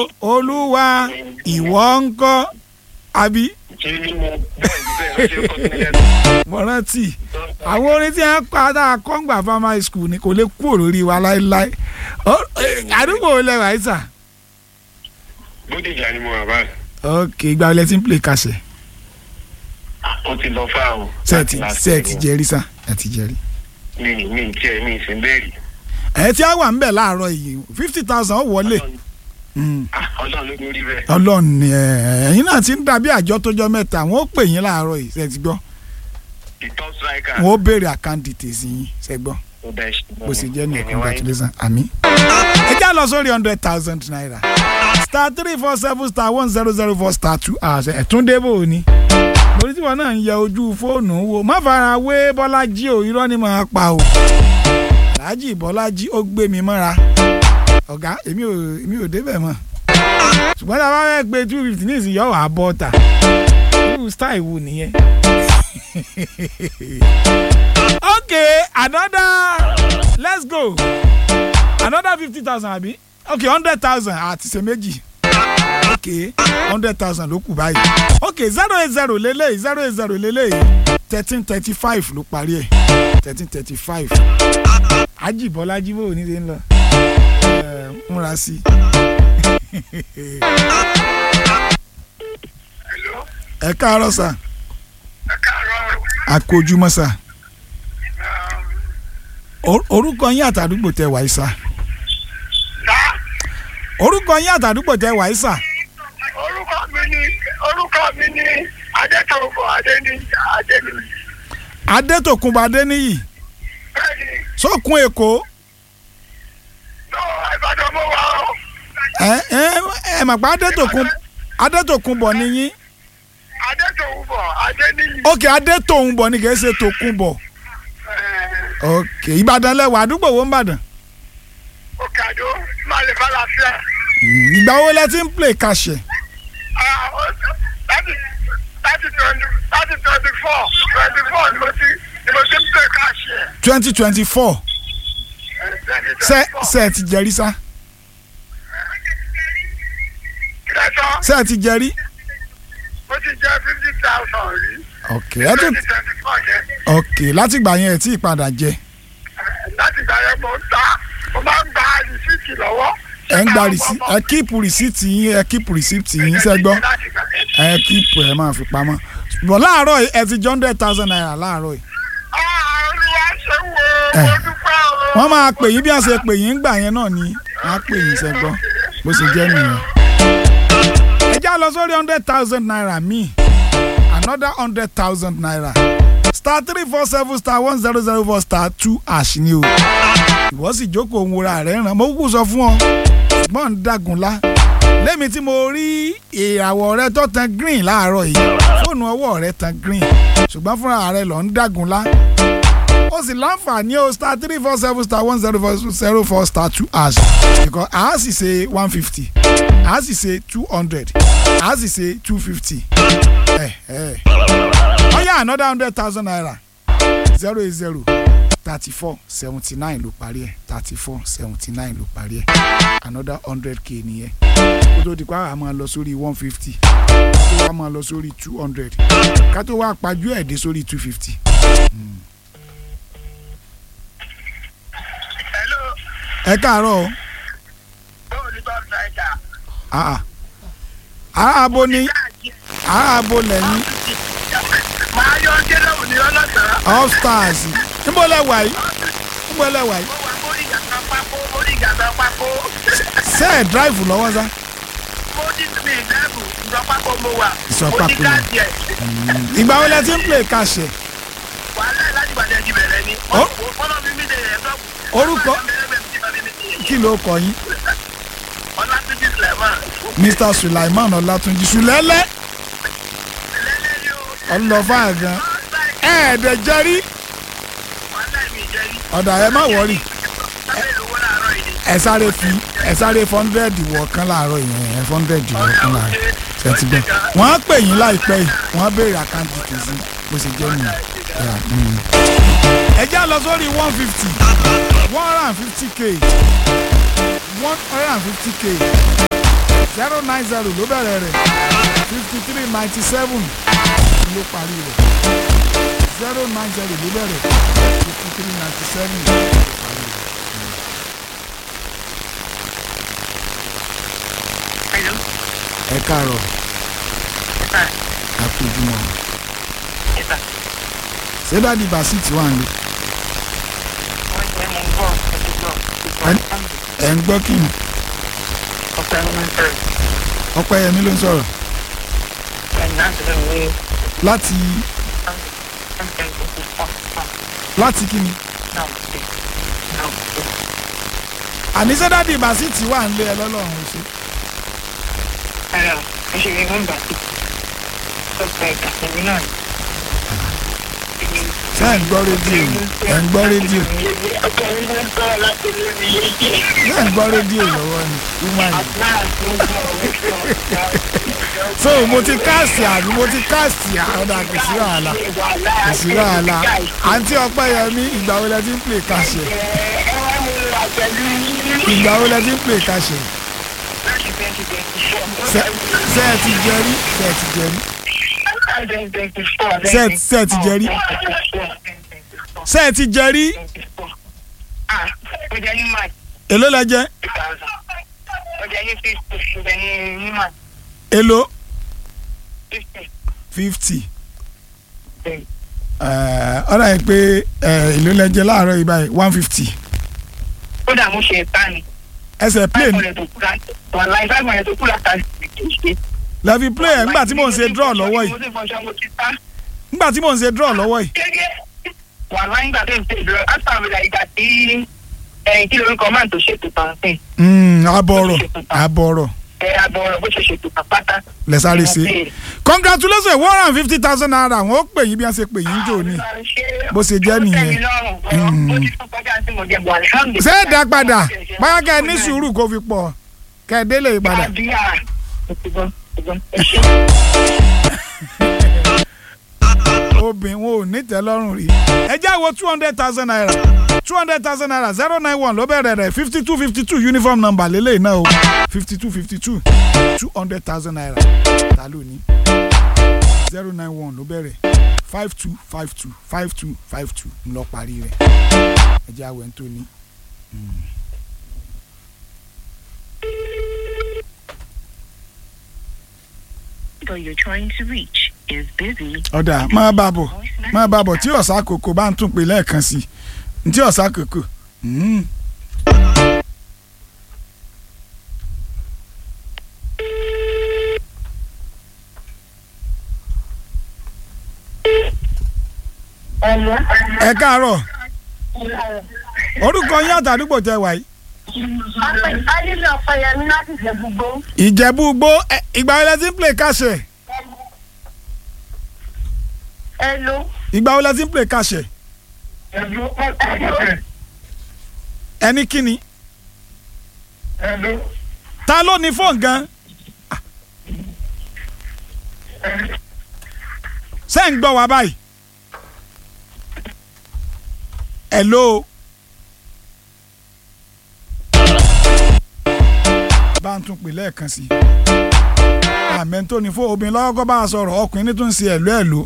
olúwa ìwọ ń kọ́ àbí ṣé mo bẹ́ẹ̀ bẹ́ẹ̀ ló ṣe kọ́ sí lẹ́nu. mo rántí àwọn orin tí wọ́n pa dáa kọ́ngbà primary school ni kò lè kúrò lórí wa láéláé Ó- eh, àdúgbò wo lẹ wà yìí sà. bódìjà ni mo wà báyìí. ok ìgbà wo lẹ ti ń play kàṣẹ ó ti lọ fáà o. ṣe ti ṣe ti jẹrí sà ẹ ti jẹrí. mi mi tiẹ̀ mi sì ń bẹ́ẹ̀rì. ẹ tí a wà ń bẹ̀ láàárọ̀ yìí fifty thousand ó wọlé Mm. Ah, ọlọ́run ló ní orí bẹ́ẹ̀. ọlọ́run ni ẹ ẹ̀yin náà ti ń dàbí àjọ tó jọ mẹ́ta wọ́n ó pè yín láàárọ̀ yìí ṣe ti gbọ́ the top striker. wọ́n ó béèrè account details yín ṣe gbọ́ ó bẹ́ẹ̀ ṣe bó ṣe jẹ́ nìyẹn congratulations àmì. ẹ já lọ sórí hundred thousand naira star three four seven star one zero zero four star two àṣẹ ẹ̀túndé bò ó ní. lórí tí wọn náà ń yẹ ojú fóònù wo má fara wé bọ́lájí o irọ́ ni màá pa o. alhaji bọ́lájí ó gbé mi mọ́ra ọ̀gá èmi ò èmi ò débẹ̀ mọ́ ṣùgbọ́n tá a bá fẹ́ gbé two fifty ní ìsìn yọ̀ wá bọ́ ta irú style wo nìyẹn. okay another let's go another fifty thousand àbí okay hundred thousand àti ṣe méjì okay hundred thousand ló kù báyìí okay zero eight zero lélẹ́yìí zero eight zero lélẹ́yìí thirteen thirty five ló parí ẹ̀ thirteen thirty five ajibọlájí bò ní ṣe ń lọ ẹ múra sí Hello? ẹ káàárọ̀ sà ẹ káàárọ̀. àkójúmọ́ sà Um, Or- orúkọ yín àtàdúgbò tẹ wàá sà sá orúkọ yín àtàdúgbò tẹ wàá sà orúkọ mi ni orúkọ mi ni adétòwò adéni adéni adétòkunbọ̀ adéníyì bẹ́ẹ̀ni sókun èkó lọ ìbàdàn mo wà ó ẹ ẹ ẹ mọ̀ pé adétòkun adétòkunbọ̀ ni yín adétòwò adéni ok adétòunbọ̀ ni kìí ṣe tòkunbọ̀ ok ìbàdàn lẹwà àdúgbò wo ń bàdàn òkàdó malè falafel ìgbà wo lẹ ti ń play kàṣẹ láti láti twenty láti twenty four twenty four ni mo ti ni mo ti ń pè káàṣì ẹ̀. twenty twenty four ṣe ṣe ẹ ti jẹrí sá kẹtọ ṣe ẹ ti jẹrí mo ti jẹ fifty thousand rí ok ẹ tún twenty twenty four yẹn ok látìgbà yẹn ẹ tí ì padà jẹ láti gbà yẹn mo ń ta mo máa ń gba rìsíìtì lọ́wọ́. ẹ ń gba rìsíìtì ẹ kíìpù rìsíìtì yín ẹ kíìpù rìsíìtì yín ṣe gbọ́ Láti gbà yẹn. ẹ kíìpù ẹ máa fi pamọ́ bọ̀ láàárọ̀ yìí ẹ ti jọ hundred thousand naira láàárọ̀ yìí Ah, olúwa ṣe wo Eh. mo dúpẹ́ o. wọ́n máa pè yín bí wọ́n ṣe pè yín gbà yẹn náà ni wọ́n á pè yín ṣe gbọ́ bó ṣe jẹ́ nìyẹn. ẹ já lọ sórí hundred thousand naira míì another hundred thousand naira star three four seven star one zero zero four star two ash ni o ìwọ sì jókòó òun wòra rẹ̀ ràn mo kúkú sọ fún ọ ṣùgbọ́n ń dàgùnlá lẹ́mi tí mo rí ìràwọ̀ rẹ tó tan green láàárọ̀ yìí fóònù ọwọ́ rẹ tan green ṣùgbọ́n fúnra rẹ lọ ń dàgùnlá ó sì láǹfààní o star three four seven star one zero four zero four star two hash because a sì ṣe one fifty a sì ṣe two hundred a sì ṣe two fifty ọ̀yà another hundred thousand naira zero eight zero thirty four seventy nine ló parí ẹ̀ thirty four seventy nine ló parí ẹ̀ another hundred k nìyẹn kó tó di pa àá máa lọ sórí one fifty ká tó wá máa lọ sórí two hundred ká tó wá pajú ẹ̀ dé sórí two fifty. Hello, ẹ káàárọ̀ o. báwo ni bá ṣáìdà? Ah, ah. ará abo ni ará abo lẹ́yìn Màá yọ Jẹ́lẹ̀wò ní ọlọ́sàn-án. all stars níbo lẹ wà yìí níbo lẹ wà yìí Mo wà mórí ìgàgbà pákó, mórí ìgàgbà pákó. ṣé ẹ drive lọ́wọ́ sá. Mo ní mi ìdẹ́bù, ìjọ pákó mo wà. Ìsọ̀ Mo ní pákó ni. káàdì ẹ̀. ìgbà wo lẹ ti ń play kàṣẹ Wàhálà ẹ̀ láti gbàdé ẹjì bẹ̀rẹ̀ ni. Ó. Fọ́nà mi mi dè ẹ̀ lọ. Orúkọ? kí ló kọ yín Ọlátúnjí Sulaiman. mr sulaiman ọlátúnjì sùlẹ́lẹ́ Lẹ́lẹ́ ni o. ọlọ́fà gan ẹ̀ẹ́dẹ̀ jẹ́rí Wàhálà mi jẹ́ yìí. ọ̀dà ẹ má wọ̀rì Lábẹ́ ìlú wọn láàárọ̀ yìí. ẹ sáré fi ẹ sáré hundred wọ̀ kan láàárọ̀ yẹn ẹ hundred wọ̀ kan láàárọ̀ ṣètì gbọ́ wọ́n á pè yín láìpẹ́ yìí wọ́n á béèrè àkáǹtì kìsì bó ṣe jẹ́ nìyẹn. Yeah, mm. ẹ já lọ sórí one fifty one hundred and fifty k one hundred and fifty k zero nine zero ló bẹ̀rẹ̀ rẹ̀ fifty three ninety seven ló parí rẹ̀ zero nine zero ló bẹ̀rẹ̀ fifty three ninety seven ló parí rẹ̀. Hello. ẹ káàárọ̀ Sir. ẹ kú ojúmọ́ Yes, sir. ṣé dáàdi basiti wà ní Wọ́n jẹ́ mo ń gbọ́ ẹ̀dùn gbọ́. Ẹni- ẹ̀ ń gbọ́ kí ni Ọ̀pẹ ló máa ń sọ̀rọ̀. ọpẹ́yẹmí ló ń sọ̀rọ̀ Ẹ̀yìn náà ti lọ́wọ́ wí. láti Something to be fun. Fun. láti kí ni Now, see. Now, see. àní ṣé dáàdi basiti wà ń lé ẹ lọ́lọ́run ṣe Hello. Ẹ ṣe rí nọ́mbà sí. Ọ̀pẹ ìkàtẹ̀mí náà. ṣé ẹ̀ ń gbọ́ rédíò ni ẹ̀ ń gbọ́ rédíò Ọ̀pẹ mi ló ń sọ̀rọ̀ láti lórí yéyé. ṣé ẹ̀ ń gbọ́ rédíò lọ́wọ́ ni woman yìí. Náà ló ń sọ̀rọ̀. so mo ti káàsì àbí mo ti káàsì àọ́dà kò sí wàhálà kò sí wàhálà àǹtí ọpẹ́yẹmí ìgbà wo lẹ ti ń pè káṣẹ Ẹ wá mú wa pẹ̀lú ìgbà wo lẹ ti ń pè káṣẹ láti twenty twenty four. ṣé ṣé ẹ ti jẹ rí ṣé ẹ ti jẹ rí Set set jẹrí. ṣé ẹ ti jẹ rí Ah, ó jẹ́ ní March èló lẹ jẹ two thousand. Ó jẹ́ ní fifty, ó jẹ́ ní ní March èló fifty. fifty Bẹ́ẹ̀ni. ọ̀rọ̀ yẹn pé eh, èló lẹ jẹ láàárọ̀ yìí báyìí one fifty Kódà mo ṣe ẹ̀ta ni. ẹsẹ̀ play Five hundred tó kú láti. Wàláì five hundred tó kú láti kì í ṣe. lẹ fi play ẹ̀ nígbà tí mò ń ṣe draw lọ́wọ́ yìí Mo ti fọṣọ mo ti ta. nígbà tí mò ń ṣe draw lọ́wọ́ yìí Gẹ́gẹ́ wàláì nígbà tó ń ṣe ìdúró. After mi like ìgbà tí ẹ̀yìn kí lorúkọ máa tó ṣètò pàǹpẹ́. Mm, abọ̀rọ̀ abọ̀rọ̀ Ẹ àbọ̀ bó ṣe ṣètò pàpátá. lẹ sáré ṣe congratulations one hundred and fifty thousand naira àwọn ó pè yín bí wọ́n ṣe pè yín jò ní Bó ṣe jẹ́ nìyẹn. ṣé ẹ dá padà báyà kẹ́ ẹ ní sùúrù kó fi pọ̀ kẹ́ ẹ délé padà obìnrin wọn ò ní tẹ́lọ́rùn rí ẹ jẹ́ wo two hundred thousand naira two hundred thousand naira zero nine one ló bẹ̀rẹ̀ rẹ̀ fifty two fifty two uniform number lélẹ̀ náà o fifty two fifty two two hundred thousand naira ta ló ní zero nine one ló bẹ̀rẹ̀ five two five two five two five two ń lọ parí rẹ̀ ẹ jẹ́ àwẹ̀ ń tó ní. Though you're trying to reach is busy. ọ̀dà máa bá bọ̀ máa bá bọ̀ tí ọ̀sà kòkò bá ń tún pè lẹ́ẹ̀kan sí i tí ọ̀sà kòkò. Mm. ẹ káàárọ̀ orúkọ yín àtàdúgbò tẹ wà yìí. Adílé Ọ̀pẹ̀yẹmí láti jẹ gbogbo. ìjẹ̀bú gbó ẹ, ìgbà wo lẹ ti ń play kàṣẹ Hello. ìgbà wo lẹ ti ń play kàṣẹ Hello. ẹni kíni Hello. ta ló ní fóònù gan. ṣé ń gbọ́ wa báyìí. hello. bá ń tún pè lẹ́ẹ̀kan sí i. àmẹ́ tó ní fún obìnrin lọ́wọ́ kọ́ bá a sọ̀rọ̀ ọkùnrin ní tó ń ṣe ẹ̀lú ẹ̀lú.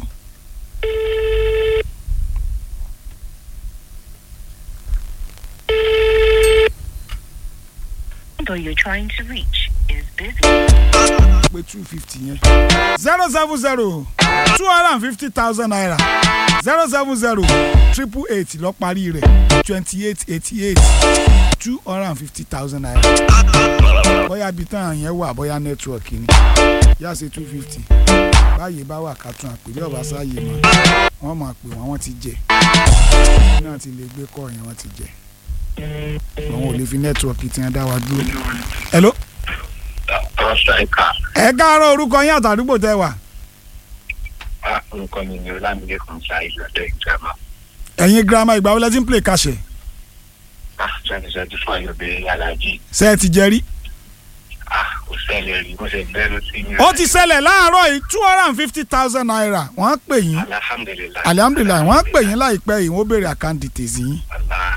Though you're trying to reach is busy. pé two fifty yẹn. zero seven zero two hundred and fifty thousand naira zero seven zero triple eight lọ parí rẹ̀ twenty eight eighty eight two hundred and fifty thousand naira. bóyá ibi tán yẹn wà bóyá nẹ́tíwọ̀kì ni yá ṣe two fifty báyìí bá wà ká tún àpèlé ọ̀bá sáyé mọ́ wọ́n máa pè wọ́n wọ́n ti jẹ náà ti lè gbé kọ́ yẹn wọ́n ti jẹ àwọn ò lè fi nẹ́tíwọ̀kì tí wọ́n dá wa dúró. hello Rọ́ṣà ẹ̀ka ẹ káàárọ̀ orúkọ yín àtàdúgbò tẹ wà. orúkọ mi ni Ọlámídé kan ṣáà ìlọ́dọ̀ ìjọba. ẹ̀yin girama ìgbà wo lẹ ti ń play kàṣẹ twenty twenty four yóò bẹ̀rẹ̀ alájí. ṣe é ti jẹ rí. kò ṣẹlẹ̀ rí bó ṣe bẹ̀rẹ̀ sí ní. ó ti ṣẹlẹ̀ láàárọ̀ yìí two hundred and fifty thousand naira wọ́n pè yín alhamdulilayi. alihamudulilayi wọ́n pè yín láìpẹ́ yìí wọ́n béèrè account details yín.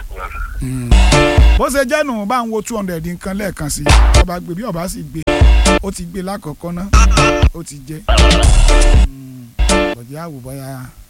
aláàbọ̀. bó ṣe jẹ́ nù bá ń wo two hundred nǹkan lẹ́ẹ̀kan sí i ọba gbé bí ọba sì gbé ó ti gbé lákọ̀ọ́kọ́ ná ó ti jẹ́ bọ̀dé àwòbọ̀yà